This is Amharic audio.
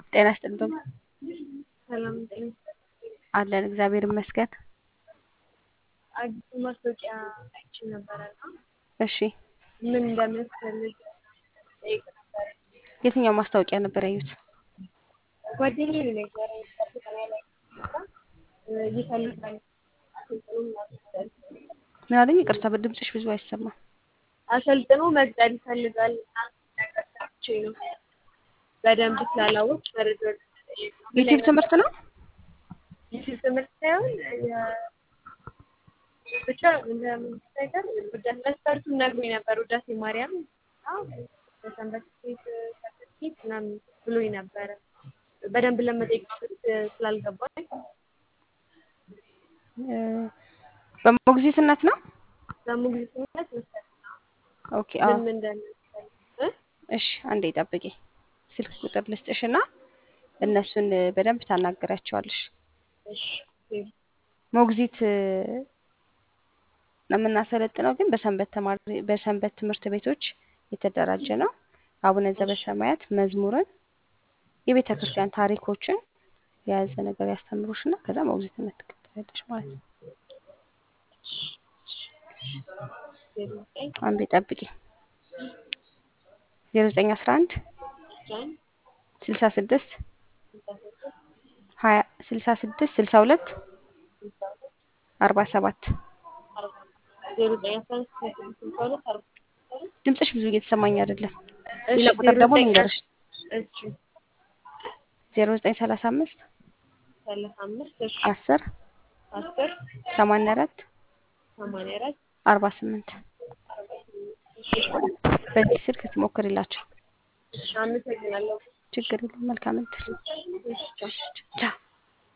ጤና ይስጥልኝ። ሰላም ጤና አለን እግዚአብሔር ይመስገን። አዲስ ማስታወቂያ አይቼ ነበረና እሺ ምን እንደሚያስፈልግ ጠይቅ ነበር። የትኛው ማስታወቂያ ነበር ያዩት? ጓደኛዬ ነው የነገረኝ። ፈተና ላይ ይፈልጋል አሰልጥኖ መቅጠር ምን አለኝ? ይቅርታ በድምፅሽ ብዙ አይሰማም። አሰልጥኖ መቅጠር ይፈልጋል ነገር ሰምቼ ነው በደንብ ስላላወቅ መረጃ ጠይቅ ነው። ዩቲዩብ ትምህርት ነው? ዩቲዩብ ትምህርት ሳይሆን የ- ብቻ እንደምን ነገር ውዳሴ መስፈርቱን ነግሮኝ ነበር። ውዳሴ ማርያም እና በሰንበት ሴት ሰርተፊኬት ምናምን ብሎኝ ነበረ። በደንብ ለመጠየቅ ስላልገባኝ እ፣ በሞግዚትነት ነው? ለሞግዚትነት መሰለኝ ኦኬ አዎ። ምን ምን እንደሚያስፈልግ እ? እሺ አንዴ ጠብቂ። ስልክ ቁጥር ልስጥሽና እነሱን በደንብ ታናገሪያቸዋለሽ። እሺ ሞግዚት እ፣ ነው የምናሰለጥነው ግን በሰንበት ተማሪ በሰንበት ትምህርት ቤቶች የተደራጀ ነው። አቡነ ዘበሰማያት መዝሙርን፣ የቤተ ክርስቲያን ታሪኮችን የያዘ ነገር ያስተምሩሽና ከዛ ሞግዚትነት ትቀበያለሽ ማለት ነው። ዜሮ ዘጠኝ አንዴ ጠብቂ። ዜሮ ዘጠኝ አስራ አንድ አስራ አንድ ስልሳ ስድስት ስልሳ ስድስት ሀያ ስልሳ ስድስት ስልሳ ሁለት ስልሳ ሁለት አርባ ሰባት አርባ ዜሮ ዘጠኝ አስራ አንድ ስልሳ ስድስት ስልሳ ሁለት አርባ ሰባት ድምፅሽ ብዙ እየተሰማኝ አይደለም። እሺ ሌላ ቁጥር ዜሮ ደግሞ ዘጠኝ ልንገርሽ እሺ ዜሮ ዘጠኝ ሰላሳ አምስት ሰላሳ አምስት እሺ አስር አስር ሰማንያ አራት ሰማንያ አራት አርባ ስምንት አርባ ስምንት እሺ በዚህ ስልክ ትሞክሪላቸው። እሺ አመሰግናለሁ። ችግር የለም። መልካም እድል። እሺ ቻው። ቻው